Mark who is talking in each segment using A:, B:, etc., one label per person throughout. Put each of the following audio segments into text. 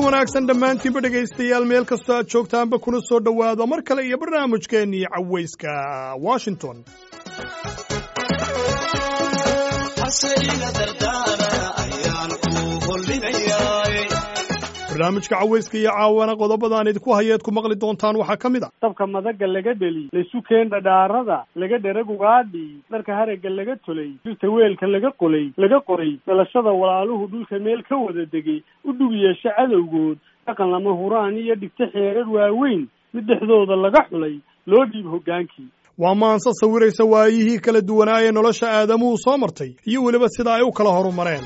A: wanaagsan dhammaantiinba dhegaystayaal meel kastoo aad joogtaanba kuna soo dhowaada mar kale iyo barnaamijkeennii cawayska washington barnaamijka cawayska iyo caawana qodobadaan idinku hayeed ku maqli doontaan waxaa ka mid a
B: dabka madaga laga dheli laysu keen dhadhaarada laga dherag ugaadhi dharka haragga laga tolay dhirta weelka laga qolay laga qoray dhalashada walaaluhu dhulka meel ka wada degay u dhug yeesha cadowgood dhaqan lama huraan iyo dhigta xeerar waaweyn mid dhexdooda laga xulay loo dhiib hoggaankii
A: waa maanse sawiraysa waayihii kala duwanaa ee nolosha aadamuhu soo martay iyo weliba sida ay u kala horumareen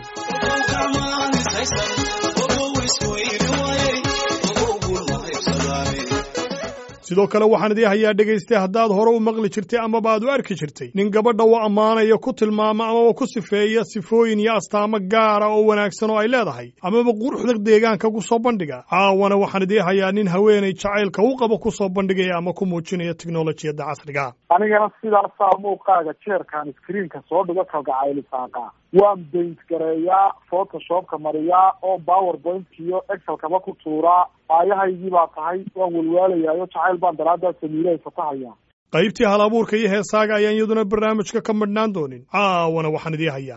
A: sidoo kale waxaan idii hayaa dhegaystay haddaad hore u maqli jirtay amaba aad u arki jirtay nin gabadha u ammaanaya ku tilmaama amaba ku sifeeya sifooyin iyo astaamo gaara oo wanaagsan oo ay leedahay amaba quruxda deegaanka ku soo bandhiga caawana waxaan idii hayaa nin haweenay jacaylka u qabo ku soo bandhigaya ama ku muujinaya teknolojiyadda casriga
C: anigana sidaasaa muuqaaga jeerkaan iskriinka soo dhigo kalgacaylisaaqa waan baint gareeyaa photoshopka mariyaa oo powerpoint iyo excelkaba ku tuuraa aayahaygii baa tahay waan walwaalayaayo jacayl baan daraaddaa samiilahay fatahayaa
A: qaybtii hal abuurka iyo heesaaga ayaan iyaduna barnaamijka ka madhnaan doonin caawana waxaan idii hayaa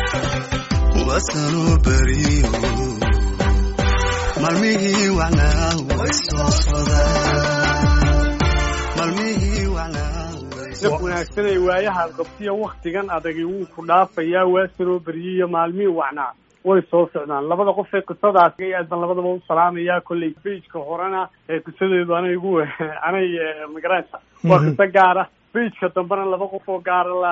D: malmihii wacnaa way soo
B: daf wanaagsanay waayahaad qabtiya waktigan adagi wuu ku dhaafayaa waa sanoo beryiyo maalmihii wacnaa way soo socdaan labada qof ee qisadaas aad baan labadaba u salaamayaa kolley beijka horena ee qisadeedu anay igu anay magaraysa waa qiso gaara beijka dambena laba qof oo gaara lah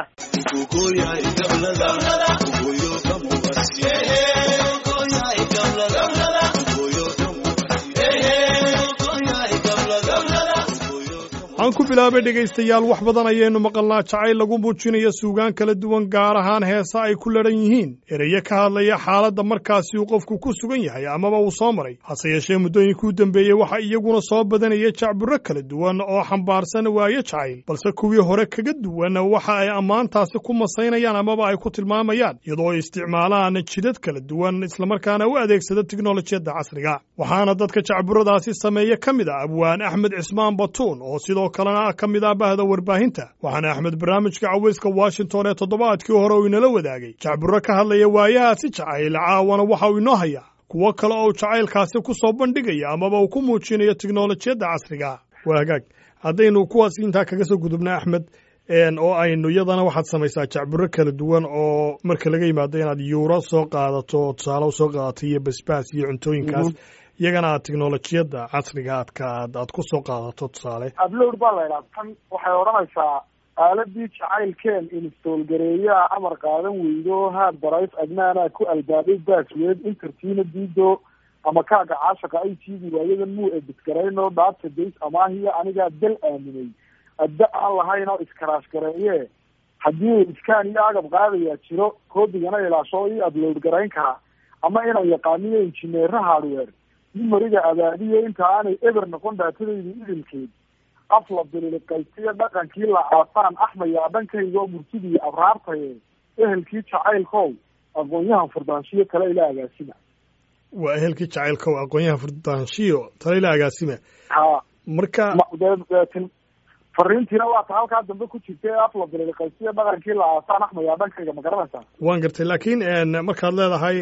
A: aan ku bilaabay dhegaystayaal wax badan ayaynu maqalnaa jacayl lagu muujinayo suugaan kala duwan gaar ahaan heesa ay ku ladhan yihiin erayo ka hadlaya xaaladda markaasi uu qofku ku sugan yahay amaba uu soo maray hase yeeshee muddooyinkii u dambeeyey waxa iyaguna soo badanaya jacburro kala duwan oo xambaarsan waayo jacayl balse kuwii hore kaga duwan waxa ay ammaantaasi ku masaynayaan amaba ay ku tilmaamayaan iyadoo ay isticmaalaan jidad kala duwan islamarkaana u adeegsada teknolojiyadda casriga waxaana dadka jacburradaasi sameeya ka mid ah abwaan axmed cismaan batuun oo sidoo kalena ka mid ah bahda warbaahinta waxaana axmed barnaamijka cawayska washington ee toddobaadkii hore uu inala wadaagay jacburro ka hadlaya waayahaasi jacayl caawana waxa uu inoo hayaa kuwo kale oo jacaylkaasi ku soo bandhigaya amaba uu ku muujinayo teknolojiyadda casriga waa hagaag haddaynu kuwaas intaa kaga soo gudubna axmed oo aynu iyadana waxaad samaysaa jacburro kala duwan oo marka laga yimaado inaad yuuro soo qaadato tusaale soo qaadato iyo basbaas iyo cuntooyinkaas iyagana aad teknolojiyadda casriga aadka aad ku soo qaadato tusaale
C: upload baa la idhaha tan waxay odhanaysaa aaladii jacaylkeen install gareeyaa amar qaadan weydo hard drive adnaanaa ku albaabay bassword intertiina diido ama kaaga caashaqa ay tiidi waayadan muu edit garayno database amaahiya anigaa dal aaminay adda aan lahayn oo iskaraash gareeye haddii iskaan iyo agab qaadayaa jiro koodigana ilaasho ii upload garayn karaa ama inaan yaqaaniyo injineera hardware numeriga abaadiyo inta aanay eber noqon daatadayda idilkeed af la bililiqaysiyo dhaqankii la aasaan axmayaa dhankayga oo murtidiiyo abraartaye ehelkii jacaylkow aqoon-yahan furdaanshiyo kale ila agaasima
A: waa ehelkii jacaylkow aqoon-yahan furdaanshiyo tale ila agaasima
C: ha
A: marka
C: deetin fariintiina waa ta halkaa dambe ku jirta ee af la bililiqaysiyo dhaqankii la aasaan axmayaa dhankayga ma garanaysaa
A: waan gartay laakiin markaad leedahay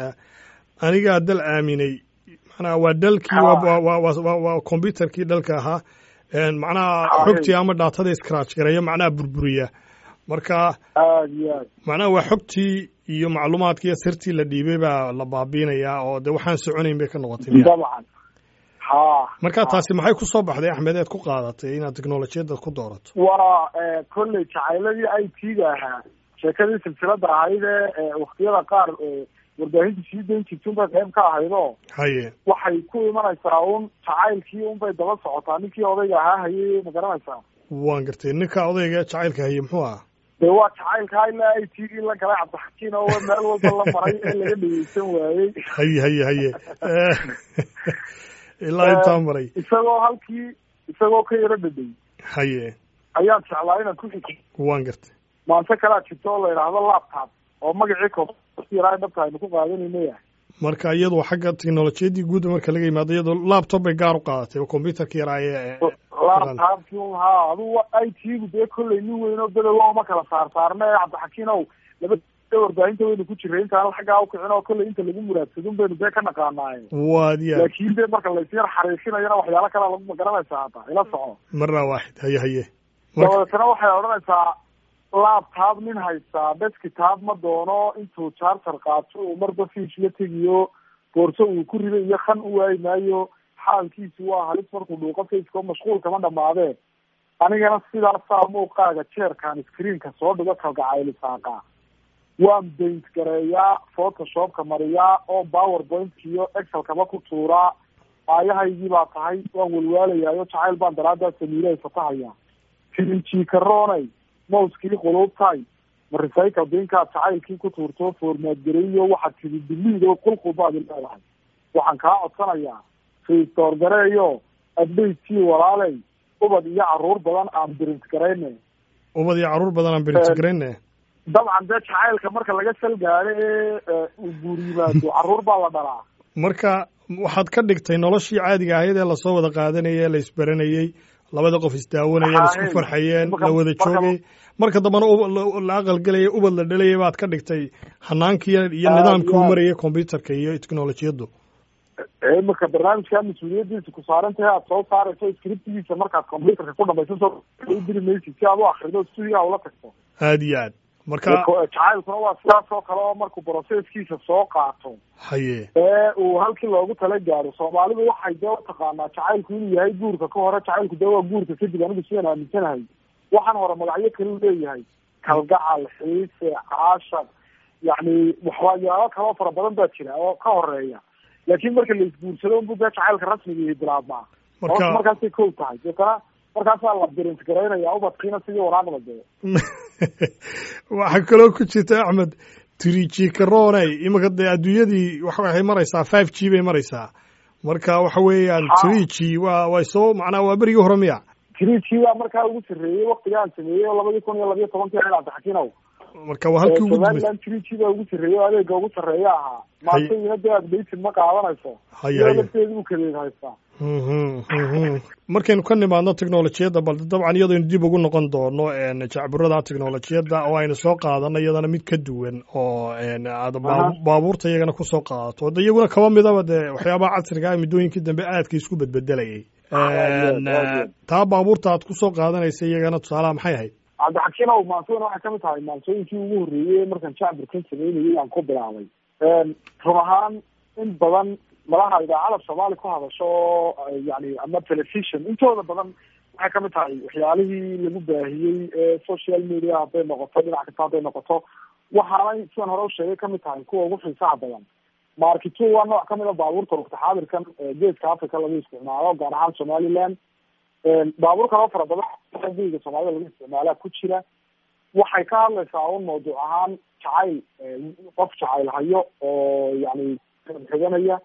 A: anigaa dal aaminay macnaha waa dalkii waa combyuterkii dalka ahaa macnaha xogtii ama dhaatada iscratch gareeya macnaha burburiya marka
C: aad iyo aad
A: macnaha waa xogtii iyo macluumaadkii iyo sirtii la dhiibay baa la baabiinayaa oo de waxaan soconayn bay ka noqotay miya
C: dabcan ha
A: marka taasi maxay ku soo baxday axmed eed ku qaadatay inaad teknolojiyadda ku doorato
C: waa kolley jacayladii i t-ga ahaa sheekadii silsilada ahayd ee waktiyada qaar warbaahinta sii dayn jirtun bay qayb ka ahaydoo
A: haye
C: waxay ku imanaysaa un jacaylkii un bay daba socotaa ninkii odayga ahaa hayay ma garanaysaa
A: waan gartay ninka odayga jacaylka haye muxuu ahaa
C: dee waa jacaylkaa ilaa i t v la galay cabdixakiin oo meel walba la maray ee laga dhegeysan waayey
A: haye haye haye ilaa intaa maray
C: isagoo halkii isagoo ka yaro dhadhay
A: haye
C: ayaan jeclaa inaan ku xiji
A: waan gartay
C: maanse kalaa jirto oo la idhaahdo laptop oo magacii koyaraa dhabta aynu ku qaadanayna yahay
A: marka iyadu xagga teknolojiyaddii guudda marka laga yimaado iyadoo laptop bay gaar u qaadatay oo combyuterka yaraaye
C: laptopki ha adugu i t-gu dee kolley nin weynoo bedow ma kala saar saarna ee cabdixakiinow laba warbaahinta waynu ku jiray intaan xaggaa ukicin oo kolley inta lagu muraadsadun baynu dee ka naqaanaaye
A: waad ya
C: laakin dee marka laysyar xariisinayana waxyaalo kalea lagu magaranaysaa hata ila soco
A: marna waaxid haye haye
C: dabadeetana waxay odhanaysaa laptop nin haystaa deskitop ma doono intuu charter qaato uu marba fiis la tegiyo boorso uu ku riday iyo kan u waayi maayo xaalkiisu waa halis markuu dhuuqo faceko mashquul kama dhamaadee anigana sidaasaa muuqaaga jeerkan screenka soo dhigo kalgacaylisaaqa waan baint gareeyaa photoshopka mariyaa oo powerpoint iyo excelkaba ku tuuraa aayahaygii baa tahay waan walwaalayaayo jacayl baan daraadaa samiilahay fatahaya tirinjikaroonay mouskii quluubtay ma recycle binkaad jacaylkii ku tuurto formaad gareeyo waxaad tidi diliid oo qulqul baad leedahay waxaan kaa codsanayaa restore gareeyo updatekii walaaley ubad iyo caruur badan aan birint garayne
A: ubad iyo caruur badan aan birint garayne
C: dabcan dee jacaylka marka laga sal gaado ee uu guur yimaado caruur baa la dhalaa
A: marka waxaad ka dhigtay noloshii caadiga ahayd ee lasoo wada qaadanayay ee la isbaranayay labada qof isdaawanaya la isku farxayeen la wada joogay marka dambana la aqalgelaya ubad la dhalaya baad ka dhigtay hanaankii iyo nidaamkii u marayay combyuterka iyo technolojiyaddu
C: imika barnaamijkaa mas-uuliyadiisa ku saaran tahay aad soo saarayso scriptigiisa markaad combyuterka ku dhamayso soo diri maysid si aad u akrido studia ula tagto
A: aad iyo aad marka
C: jacaylkuna waa sidaas oo kale oo markuu processkiisa soo qaato
A: haye
C: ee uu halkii loogu tala gaaro soomaalidu waxay dee utaqaanaa jacaylku inuu yahay guurka ka hore jacaylku dee waa guurka kadib anigu sidaan aaminsanahay waxaan hore magacyo kalu leeyahay kalgacal xiise caashar yacni waxyaalo kaloo fara badan baa jira oo ka horeeya laakiin marka la isguursado unbu dee jacaylka rasmiga bilaabmaa
A: marka
C: markaasay kow tahay deetana markaasaa la birint garaynaya ubadkiina sidii waraaqda dee
A: waxaa kaloo ku jirta axmed trijikaroone iminka dee adduunyadii waxay maraysaa five g bay maraysaa marka waxa weeyaan trigi waa way soo macnaa waa berigii hore miya
C: trigi baa markaa ugu sarreeyey waktigaan sameeyey oo labadii kun iyo labiyo tobankii ahayd cabdixakiinow
A: marka waa halkii ugu dambeysay
C: somaliland trigi baa ugu sarreeyey oo adeega ugu sarreeya ahaa maantayina dee updated ma qaadanayso
A: Haya,
C: iyadoo
A: haya.
C: lafteedu u kadeed haystaa
A: Mhm, mhm. markaynu ka nimaadno teknolojiyadda bal dabcan iyadaynu dib ugu noqon doono een, jacburada teknolojiyadda oo aynu soo qaadano iyadana mid ka duwan oo een, aad baabu-
C: Aha.
A: baabuurta iyagana kusoo qaadato de iyaguna kaba midaba dee waxyaabaha casriga ah muddooyinkii dambe aadka isku bedbedelayay
C: Aad
A: Een,
C: iyo aad, aad iyo aad.
A: taa baabuurta aad kusoo qaadanaysa iyagana tusaalaha maxay ahayd
C: cabdixakiinow maansooyina waxay kamid tahay maansooyinkii ugu horreeyey markaan jacburkan sameynayay aan ku bilaabay run ahaan in badan malaha idaacada soomaali ku hadasho oo yani ama television intooda badan waxay kamid tahay waxyaalihii lagu baahiyey ee social media hadday noqoto dhinac kasta hadday noqoto waxaanay sidaan hore usheegay kamid tahay kuwa ugu xiisaha badan markito waa nooc kamid a baabuurta waqti xaadirkan ee geeska africa lagu isticmaalo gaar ahaan somaliland baabuur kaloo fara badan geyga soomaalida lagu isticmaalaa ku jira waxay ka hadlaysaa un mawduuc ahaan jacayl qof jacayl hayo oo yani xiganaya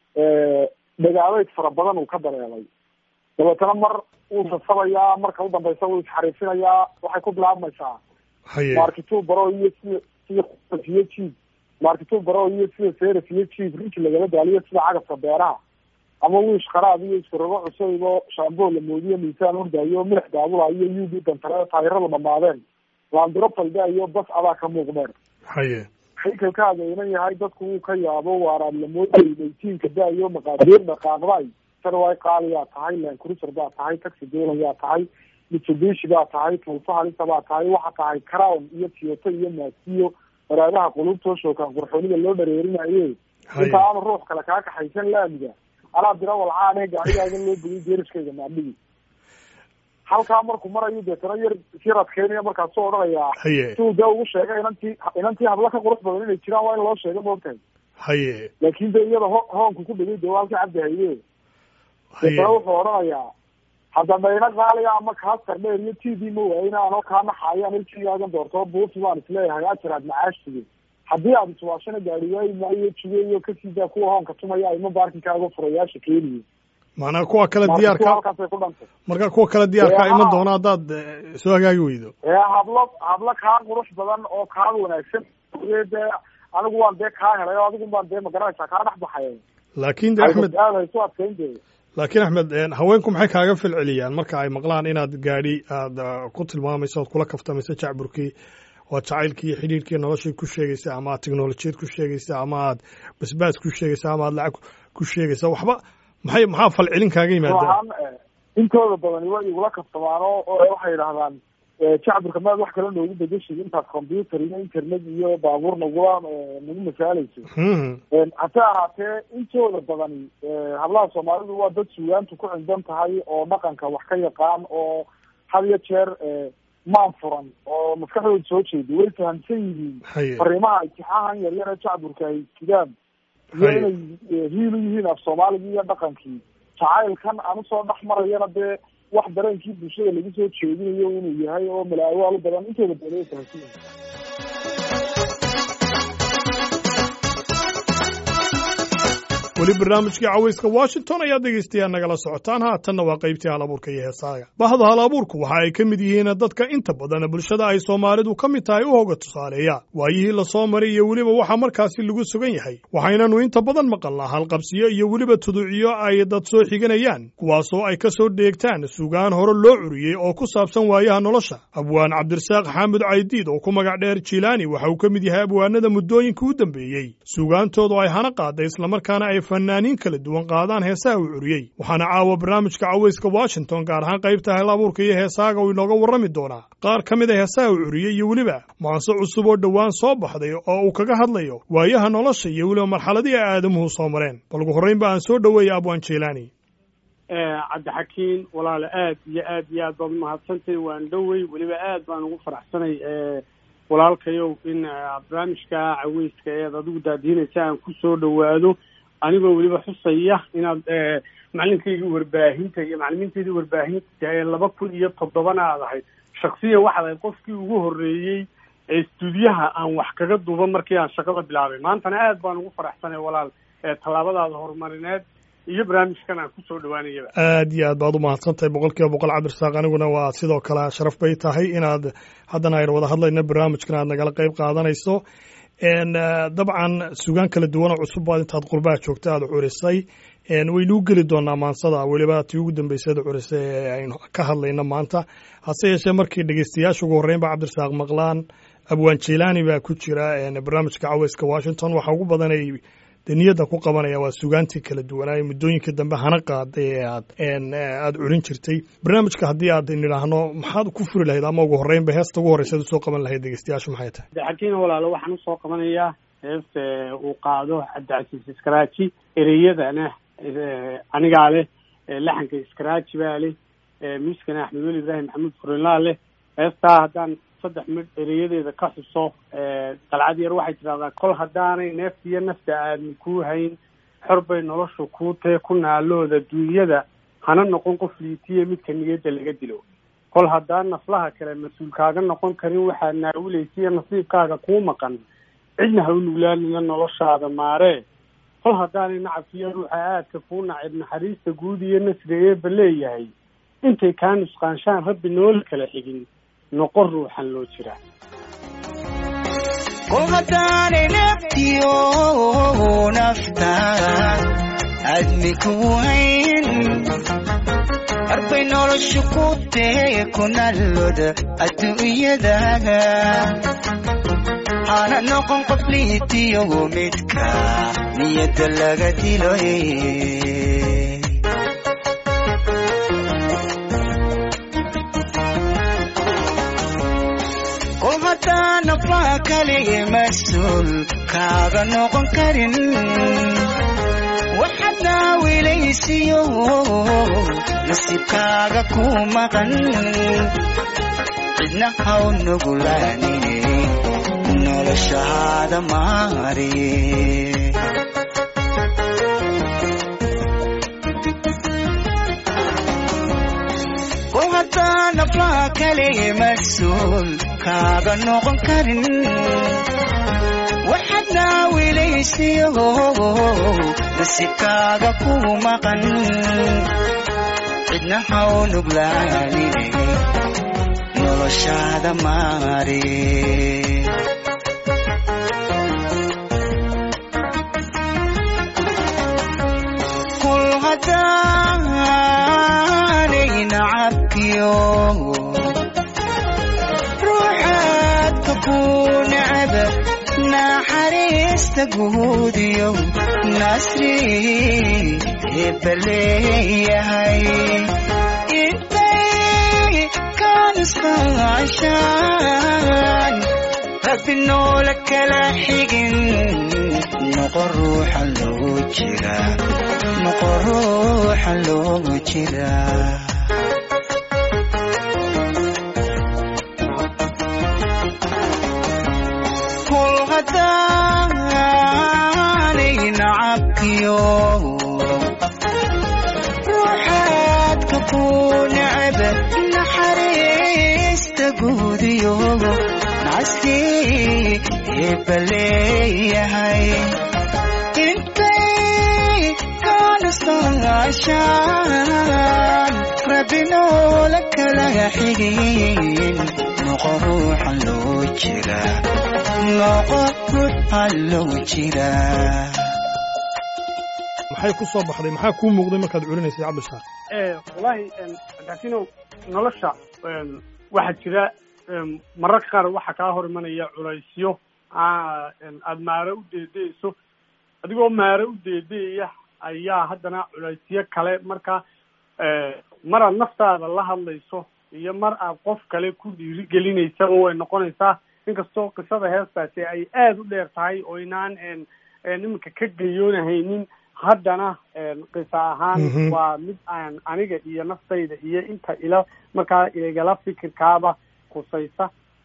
C: dagaabeyd fara badan uu ka dareelay dabeetana mar wuu sasabayaa marka u dambeysa wuu isxariifinayaa waxay ku bilaabmaysaa
A: haye
C: markituu baro iyo sida sida iyo jiib markituu baro iyo sida seras iyo jiib rinki lagala daaliyo sida cagafka beeraha ama wiish qaraab iyo iskurago cusayb oo shaamboo la moodiyo miisaan ordaayo milix daabulayo u b dantare taayirada dhamaadeen laandiro falda iyo bas adaa ka muuqdeen
A: haye
C: haykalkaaga inan yahay dadku wuu ka yaabo waaraad lamoodayay dhaytiinka da-iyo maqaadiir dhaqaaqday sarway qaaliyaa tahay lancruiser baa tahay taxi dolan yaa tahay mitsubishi baa tahay tulfa halisa baa tahay waxa tahay crown iyo toyota iyo maasiyo waraadaha qulubtoo shookaan qurxoonida loo dhareerinaye
A: haye
C: inta aanu ruux kale kaa kaxaysan laamiga anaa dira walcaane gaarigaaga loo bogay geeriskayga maadhigi halkaa markuu marayo deetana yar yar adkeynaya markaasuu odhanayaa
A: haye
C: siduu dee ugu sheegay inantii inantii habla ka qurux badan inay jiraan waa in loo sheego moogtahay
A: haye
C: laakin de iyada ho hoonku ku dhegay dee waa halkii cabdi haye deetana
A: haye
C: wuxuu odhanayaa haddaba ina qaaliga ama kaa sardheer iyo t v ma waayina anoo kaa naxaayaan ilkigaagan doortoo buufi baan isleeyahay ajar aad macaashtige haddii aad iswaashana gaari waayi maayo jugeeyo kasii kuwa hoonka tumaya ima baarkinkaaga furayaasha keeniyo
A: macnaa kuwa kale
C: marka
A: diyaarka
C: halkaasay ku dhantay
A: marka kuwa kale diyaarka
C: Ee,
A: iman
C: haa.
A: doona haddaad eh, soo hagaagi weydo
C: ee hablo hablo kaa qurux badan oo kaa wanaagsan ee dee anigu waan dee kaa helay oo adigu baan dee magaranaysaa kaa dhex baxay
A: laakiin de axmed
C: aad hayso adkaynteeda
A: laakiin axmed haweenku maxay kaaga filceliyaan marka ay maqlaan inaad gaadhi aad ku tilmaamayso oad kula kaftamayso jacburkii oo jacaylkii iyo xidhiirkii noloshay ku sheegaysa ama aad teknolojiyad ku sheegaysa ama aad basbaas ku sheegaysa ama aad lacag ku sheegaysa waxba maxay maxaa falcelin kaaga yimaada
C: waxaan intooda badani way igula kaftamaan oo oo waxay yidhahdaan jacburka maad wax kale noogu bedeshid intaad computer iyo internet iyo baabuur nagula nagu masaalayso hase ahaatee intooda badani hablaha soomaalidu waa dad suugaantu ku cindan tahay oo dhaqanka wax ka yaqaan oo had iyo jeer maan furan oo maskaxdooda soo jeeda way fahamsan yihiin fariimaha itixaahan yar yar ee jacburka ay sidaan iyo inay hiil u yihiin af soomaaligii iyo dhaqankii jacaylkan aan usoo dhex marayana dee wax dareenkii bulshada lagu soo jeedinayo inuu yahay oo malaawaal badan intooda badan way fahamsan yihiin
A: weli barnaamijkii cawayska washington ayaad dhegaystayaa nagala socotaan haatanna waa qaybtii hal abuurka iyo heesaaga bahda hal abuurku waxa ay ka mid yihiin dadka inta badan bulshada ay soomaalidu ka mid tahay u hoga tusaaleeya waayihii lasoo maray iyo weliba waxaa markaasi lagu sugan yahay waxaynanu inta badan maqalnaa halqabsiyo iyo weliba tuduuciyo ay dad soo xiganayaan kuwaasoo ay ka soo dheegtaan sugaan hore loo curiyey oo ku saabsan waayaha nolosha abwaan cabdirasaaq xaamud caydiid oo ku magac dheer jilaani waxa uu ka mid yahay abwaanada muddooyinka u dambeeyey sugaantoodu ay hana qaaday islamarkaana ay fanaaniin kala duwan qaadaan heesaha uu curiyey waxaana caawa barnaamijka cawayska washington gaar ahaan qaybta hel abuurka iyo heesaaga uu inooga warrami doonaa qaar ka mid a heesaha uu curiyey iyo weliba maanse cusub oo dhowaan soo baxday oo uu kaga hadlayo waayaha nolosha iyo weliba marxaladii ay aadamuhu soo mareen bal ugu horraynba aan soo dhoweeya abwaan jeylaani
B: cabdixakiin walaale aad iyo aad iyo aad baad umahadsantahay waan dhowey weliba aad baan ugu faraxsanay walaalkayow in barnaamijka caweyska eed adigu daadiinaysa aan ku soo dhowaado anigoo weliba xusaya inaad macalinkaygii warbaahinta iyo macalimiintaydii warbaahinta ee laba kun iyo toddobana aad ahayd shaksiyan waxaad ahayd qofkii ugu horreeyey ee stuudiyaha aan wax kaga duuba markii aan shaqada bilaabay maantana aad baan ugu faraxsanay walaal tallaabadaada horumarineed iyo barnaamijkan aan kusoo dhawaanayaba
A: aad iyo aad baad u mahadsantahay boqol kiiba boqol cabdirasaaq aniguna waa sidoo kale sharaf bay tahay inaad haddana aynu wada hadlayno barnaamijkan aad nagala qayb qaadanayso dabcan sugaan kala duwan oo cusub baad intaad qurbaha joogta aada curisay waynuu geli doonaa maansada weliba tii ugu dambeysada curisay ee aynu ka hadlayno maanta hase yeeshee markii dhegeystayaasha ugu horreyn ba cabdirasaaq maqlaan abwaan jeylaani baa ku jira barnaamijka caweyska washington waxaa ugu badanay de niyadda ku qabanaya waa sugaantii kala duwanaaye muddooyinka dambe hana qaaday ee aad aada curin jirtay barnaamijka haddii aad nidhaahno maxaad ku furi lahayd ama ugu horreynba heesta ugu horreysa ad usoo qaban lahayd dhegeystayaashu maxay tahay
B: xakiin walaalo waxaan usoo qabanayaa heesta uu qaado cabdicasiis iskaraaji ereyadana anigaa leh laxanka iskaraaji baa leh miiskana axmed weli ibraahim maxamuud furinlaa leh heestaa haddaan saddex mid ereyadeeda ka xuso dalcad yar waxay tidhahdaa kol haddaanay neefta iyo nafta aadan kuu hayn xor bay noloshu kuu tee ku naalooda duunyada hana noqon qof liitiya midka niyadda laga dilo kol haddaan naflaha kale mas-uul kaaga noqon karin waxaad naawilaysiiyo nasiibkaaga kuu maqan cidna ha u nuglaanina noloshaada maaree kol haddaanay nacabkiiyo ruuxa aadka kuu nacib naxariista guud iyo nasri eeba leeyahay intay kaa nusqaanshaan rabbi noola kala xigin noqon ruuxan loo jiraa
E: kol haddaanay naftiyo nafta admi kuu hayn arbay noloshu ku tee ku nallooda adduunyadaga hana noqon qof liitiyo midka niyadda laga diloy kol haddaan naflaha kalige mas-uul kaaga noqon karin waxaad naawilaysiyo nasiibkaaga ku maqan cidna haw nugulaanine noloshaada maariye kol haddaan naflaha kalige mas-uul kaaga noqon karin waxaad naawilaysiyo nasiibkaaga ku maqan cidna haw nuglaanine noloshaada maariye ruuxaadka ku necba naxariista guudiyo nasri eebaleeyahay intay kanisqaashaan rabbi noola kala xigin noqo ruuxa loogu jira noqo ruuxa loogu jira kol haddaanay nacabkiyo ruuxaadka ku necba naxariista guudiyo nacasti eebaleeyahay intay kanisqaashaan rabbi noola kala xigin noqo ruuxa loo jira noqo ruuxa loo jira
A: maxay ku soo baxday maxaa kuu muuqday markaad curinaysay cabdishaaq
B: wallaahi cabdixakiinow nolosha waxaa jira mararka qaar waxaa kaa hor imanaya culaysyo aada maare u deedeeyso adigoo maare u deedeeya ayaa haddana culaysyo kale marka mar aad naftaada la hadlayso iyo mar aad qof kale ku dhiirigelinaysaba way noqonaysaa inkastoo qisada heestaasi ay aada u dheer tahay oo inaan iminka ka gayoonahaynin haddana qisa ahaan
A: Mhm.
B: waa mid aan aniga iyo naftayda iyo inta ila markaa igala fikirkaaba kusaysa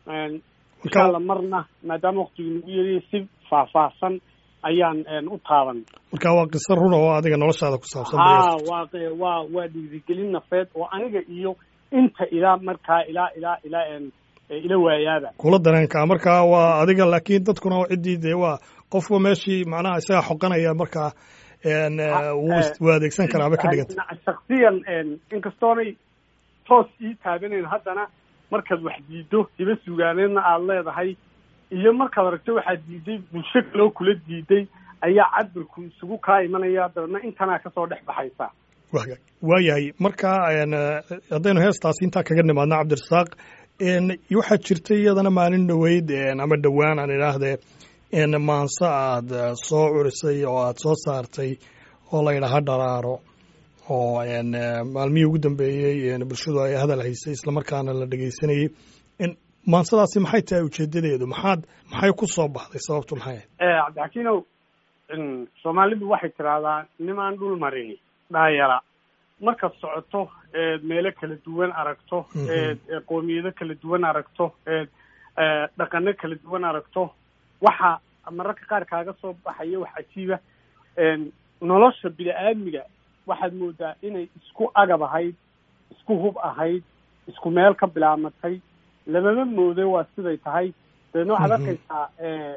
B: insha alla marna maadaama waktigu nagu yariyo si faahfaahsan ayaan u taaban
A: marka waa qiso runa oo adiga noloshaada ku saabsan
B: ha waa qe- waa waa dhiirigelin nafeed oo aniga iyo inta ilaa markaa ilaa ilaa ilaa en ila waayaaba
A: kula dareenka markaa waa adiga laakiin dadkuna ciddii dee waa qofba meeshii macnaha isaga xoqanaya markaa en, eh, wuu is- wuu adeegsan karaaba ka dhiganta
B: shaksiyan inkastoonay toos ii taabanayn haddana markaad wax diido hiba sugaaneedna aada leedahay iyo markaad aragto waxaad diiday bulsho kaloo kula diiday ayaa cabirku isugu kaa imanaya dabeedna intanaa kasoo dhex baxaysa
A: Waa- waayahay marka en, eh, haddaynu heestaasi intaa kaga nimaadna cabdirasaaq en, waxaa jirtay iyadana maalin dhoweyd en, ama dhowaan aan idhaahdee en, maanse aad eh, soo curisay oo aad soo saartay oo la yidhaaha dharaaro oo en, eh, maalmihii ugu dambeeyey en, bulshadu ay hadal haysay islamarkaana la dhegeysanayey en, maansadaasi maxay tahay ujeedadeedu maxaad maxay ku soo baxday sababtu maxay ahayd
B: cabdixakiinow soomaalidu waxay tidhaahdaa nimaan dhul marini dhaayara markaad socoto eed meelo kala duwan aragto
A: Mhm.
B: eed ee qoomiyado kala duwan aragto eed ee, dhaqano kala duwan aragto waxa mararka qaar kaaga soo baxaya wax cajiiba een, nolosha bini-aadmiga waxaad moodaa inay isku agab ahayd isku hub ahayd isku meel ka bilaamatay lamama moode waa siday tahay dabeedna waxaad
A: Mhm.
B: arkaysaa ee,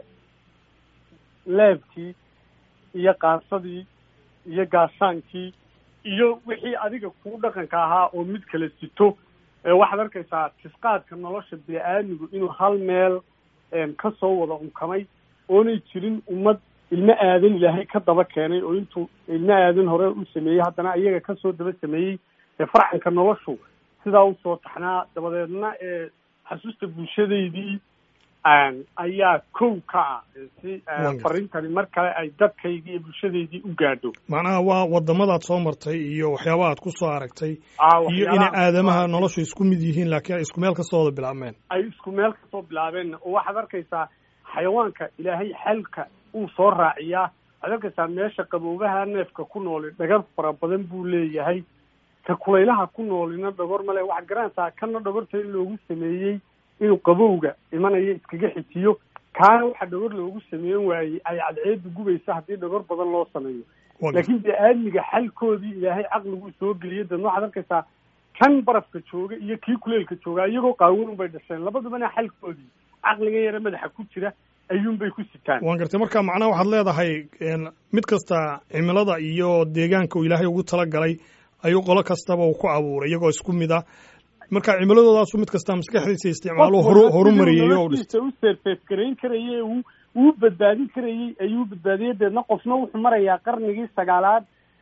B: leebkii iyo qaansadii iyo gaashaankii iyo wixii adiga kuu dhaqanka ahaa oo mid kala sito ee waxaad arkaysaa tisqaadka nolosha bini-aadmigu inuu hal meel een, ka soo wada unkamay oonay jirin ummad ilmo aadan ilaahay ka daba keenay oo intuu ilmo aadan hore u sameeyey haddana iyaga kasoo daba sameeyey ee farcanka noloshu sidaa usoo taxnaa dabadeedna ee xasuusta bulshadaydii een, ayaa kow ka ah si ee,
A: Wonderful.
B: farintani mar kale ay dadkaydii iyo bulshadaydii u gaadho
A: macnaha waa wadamadaad soo martay iyo waxyaabaha aad ku soo aragtay
B: Aa,
A: iyo inay
B: waxyaalaha-
A: aadamaha noloshu isku mid yihiin laakiin ay isku meel kasoo wada bilaabmeen
B: ay isku meel kasoo bilaabeen oo waxaad arkaysaa xayawaanka ilaahay xalka uu soo raaciyaa waxaad arkaysaa meesha qaboobaha neefka ku nooli dhagar fara badan buu leeyahay ka kulaylaha ku noolina dhagor male waxaad garanaysaa kana dhagorta in loogu sameeyey inuu qabowga imanayo iskaga xijiyo kaana waxa dhagor loogu sameeyen waayey ay cadceedu gubaysa haddii dhagor badan loo sameeyo
A: Waa
B: laakiin bini-aadmiga xalkoodii ilaahay caqliguu soo geliyay dadna waxaad arkaysaa kan barafka jooga iyo kii kuleelka jooga iyagoo qaawan bay dhasheen labadubana xalkoodii caqliga yare madaxa ku jira ayuunbay ku sitaan
A: waan gartay marka macnaha waxaad leedahay en, mid kasta cimilada iyo deegaanka uu ilaahay ugu talagalay ayuu qolo kastaba uu ku abuuray iyagoo isku mid ah marka cimiladoodaasuu mid kasta maskaxdiisa isticmaalo horu horumariyey oo dhis
B: noloshiisa u seerfeefgarayn karayay uu uu badbaadin karayey ayuu badbaadiyey deedna qofna wuxuu marayaa qarnigii sagaalaad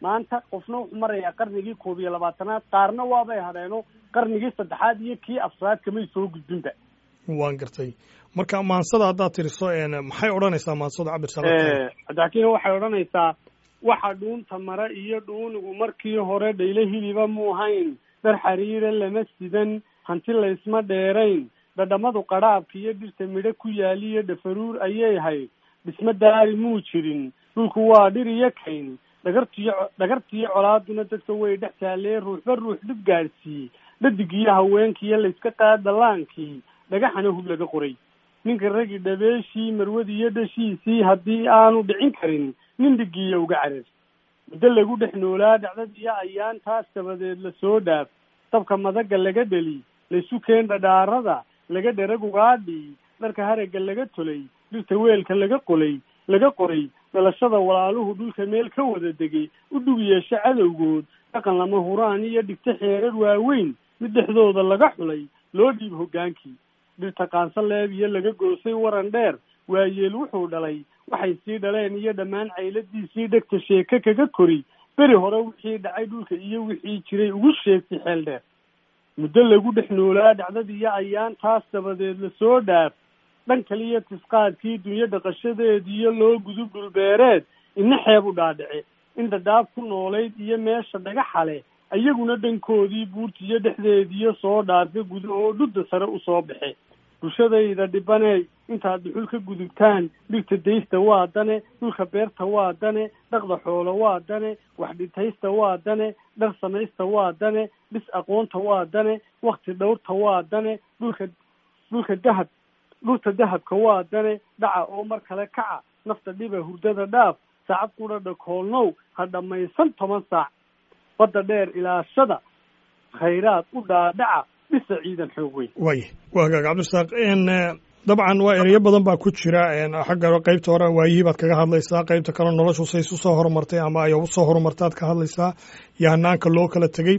B: maanta qofna wuxuu marayaa qarnigii koob iyo labaatanaad qaarna waabay hadheeno qarnigii saddexaad iyo kii afraad kamay soo gudbinba
A: waan gartay marka maansada haddaad tiriso maxay odhanaysaa maansada cabdirsalaam
B: cabdixakiin waxay odhanaysaa waxa dhuunta mara iyo dhuunigu markii hore dhayle hiliba mu hayn dhar xariira lama sidan hanti laysma dheerayn dhadhamadu qadhaabka iyo dhirta midho ku yaaliyo dhafaruur ayay hayd dhisma daari muu jirin dhulku waa dhir iyo kayn dhagartiyo dhagartiyo colaaduna dadka way dhex taalee ruuxba ruux dhib gaadhsiiyey dhadig iyo haweenkiiyo layska qaad dallaankii dhagaxana hub laga qoray ninka raggi dhabeeshii marwadii iyo dhashiisii haddii aanu dhicin karin nin dhigiiya uga carar muddo lagu dhex noolaa dhacdadiyo ayaantaas dabadeed lasoo dhaaf dabka madaga laga dheli laysu keen dhadhaarada laga dherag ugaadhi dharka haragga laga tolay dhirta weelka laga qolay laga qoray dhalashada walaaluhu dhulka meel ka wada degay u dhug yeesho cadowgood dhaqan lama huraan iyo dhigto xeerar waaweyn mid dhexdooda laga xulay loo dhiib hoggaankii dhirta qaanso leeb iyo laga goosay waran dheer waayeel wuxuu dhalay waxay sii dhaleen iyo dhammaan cayladiisii dhegta sheeke kaga kori beri hore wixii dhacay dhulka iyo wixii jiray ugu sheegtay xeel dheer muddo lagu dhex noolaa dhacdadiiyo ayaantaas dabadeed lasoo dhaaf dhan kaliya tisqaadkii dunyo dhaqashadeediyo loo gudub dhulbeereed ina xeeb u dhaadhice in dhadhaab ku noolayd iyo meesha dhagaxale ayaguna dhankoodii buurtiyo dhexdeediyo soo dhaarka gudahoo dhudda sare usoo baxe bulshadayda dhibaney intaad dhuxul ka gudubtaan dhirta daysta waa dane dhulka beerta waa dane dhaqda xoolo waa dane wax dhintaysta waa dane dhar samaysta waa dane dhis aqoonta waa dane wakti dhowrta waa dane dhulka dhulka dahab dhulta dahabka waa dane dhaca oo mar kale kaca nafta dhiba hurdada dhaaf saacad kudha dhakoolnow ha dhammaysan toban saac badda dheer ilaashada khayraad u dhaadhaca dhisa ciidan xoog weyn
A: waaya waa hagaag cabdirasaaq dabcan waa ereyo badan baa ku jira xagga qaybta hore waayihii baad kaga hadlaysaa qaybta kale noloshu say isu soo horumartay ama ay usoo horumartaad ka hadlaysaa iyo hanaanka loo kala tegey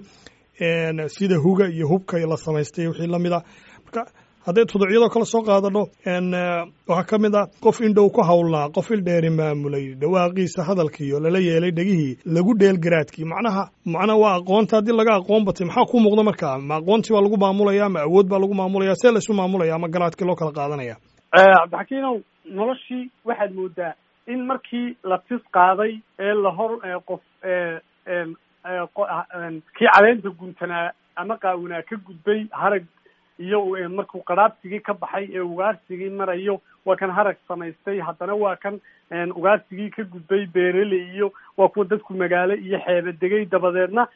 A: sida huga iyo hubka la samaystay wixii lamid a marka hadday tuducyadoo kale soo qaadano waxaa ka mid a qof indhow ku hawlnaa qof ildheeri maamulay dhawaaqiisa hadalkiiyo lala yeelay dhegihii lagu dheel garaadkii macnaha macnaha waa aqoonta haddii laga aqoon batay maxaa ku muuqda markaa ma aqoontii baa lagu maamulaya ma awood baa lagu maamulaya see laysu maamulaya ama garaadkii loo kala qaadanaya
B: cabdixakiinow noloshii waxaad moodaa in markii la tis qaaday ee lahor qof kii caleenta guntanaa ama qaawanaa ka gudbay harag iyo markuu qaraabsigii ka baxay ee ugaarsigii marayo waa kan harag samaystay haddana waa kan ugaarsigii ka gudbay beerele iyo waa kuwa dadku magaalo iyo xeebe degay dabadeedna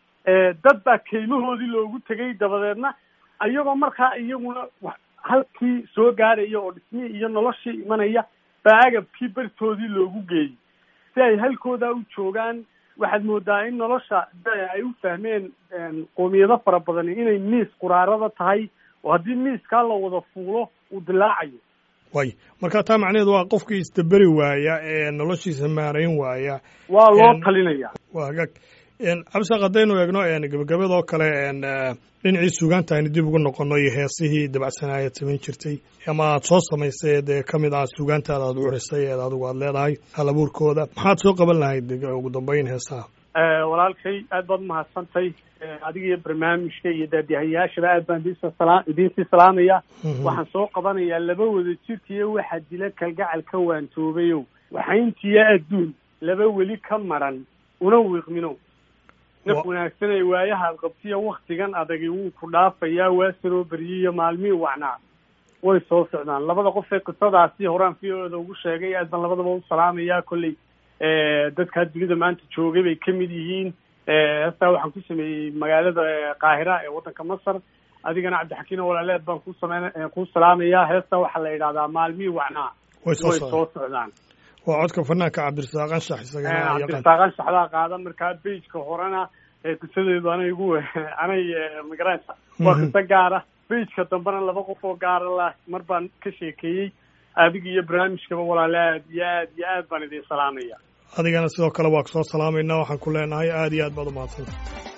B: dad baa kaymahoodii loogu tegay dabadeedna ayagoo markaa iyaguna halkii soo gaaraya oo dhismihii iyo noloshii imanaya baa agabkii bartoodii loogu geeyey si ay halkooda u joogaan waxaad moodaa in nolosha ay u fahmeen qoomiyado fara badani inay miis quraarada tahay oo haddii miiskaa la wada fuulo uu dilaacayo
A: way marka taa macnaheedu waa qofkii isdaberi waaya ee noloshiisa maarayn waaya
B: waa loo talinaya
A: waa hagaag cabdisaaq haddaynu eegno gebagabadoo kale dhinacii suugaanta aynu dib ugu noqono iyo heesihii dabacsanaaya samayn jirtay ama aad soo samaysay dee ka mid ah suugaantaada aad uxrisay eed adigu aad leedahay hal abuurkooda maxaad soo qaban lahayd ugu dambeyn heesaha
B: walaalkay aad baad umahadsantay adiga iyo barnaamijka iyo daadihayaashaba aad baan idinsala idinsii salaamaya waxaan soo qabanayaa laba wada jirkiiyo waxaa dila kalgacal ka waantoobayow waxayntiya adduun laba weli ka maran una wiiqminow naf wanaagsanay waayahaad qabtiyo waktigan adagi wuu ku dhaafayaa waa saroo beryiyo maalmihii wacnaa way soo socdaan labada qof ee qisadaasi horaan fiooda ugu sheegay aad baan labadaba u salaamayaa kolley dadkaa dunida maanta joogay bay ka mid yihiin heestaa waxaan ku sameeyey magaalada qaahira ee waddanka masar adigana cabdixakiino walaaleed baan ku sameyn ku salaamayaa heestaa waxaa la yidhahdaa maalmihii wacnaa way soo socdaan
A: waa codka fanaanka cabdirasaaq anshax isagana
B: cabdirasaaq anshaxdaa qaada markaa beijka horena qisadeedu anay igu anay magaraysa waa qiso gaara beijka dambena laba qof oo gaara la mar baan ka sheekeeyey adiga iyo barnaamijkaba walaale aad iyo aad iyo aad baan idin salaamaya
A: adigana sidoo kale waa kusoo salaamayna waxaan ku leenahay aad iyo aad baad umahadsanta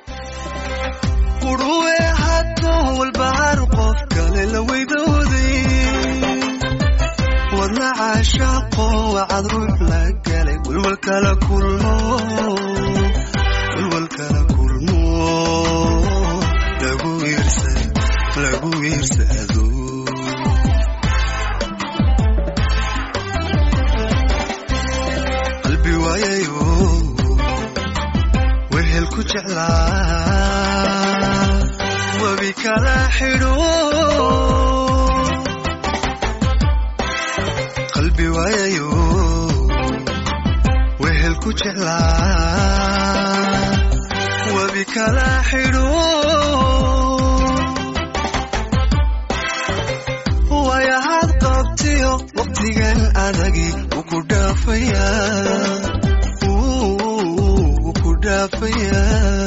D: quruwe hadduu walbahaar qof kale la weydooday wadna caashaaqo wacad ruux la galay welwal kala kulmo lagu wiirsado qalbi waayayo wehel ku jeclaa webi kala xidho qalbi waayayo wehel ku jeclaa webi kala xidho wayahaad qabtiyo waqtigan adagi wuu ku dhaafayaa wuu ku dhaafayaa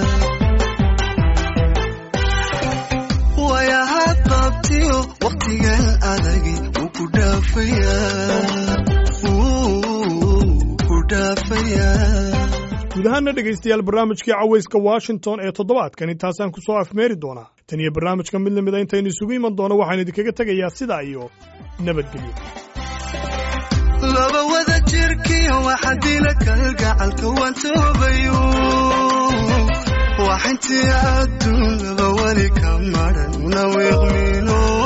D: wayahaad qabtiyo waqtigan adagi wuu ku dhaafayaa wuu ku dhaafayaa
A: guud ahaana dhegaystayaal barnaamijkii cawayska washington ee toddobaadkan intaasaan ku soo afmeeri doonaa tan iyo barnaamijka mid lamida intaynu isugu iman doono waxaan idinkaga tegayaa sidaa iyo nabadgelyo
D: laba wada jirkiyo waxa dila kalgacalka waan toobayo waxintii adduun laba weli ka maran una wiiqmino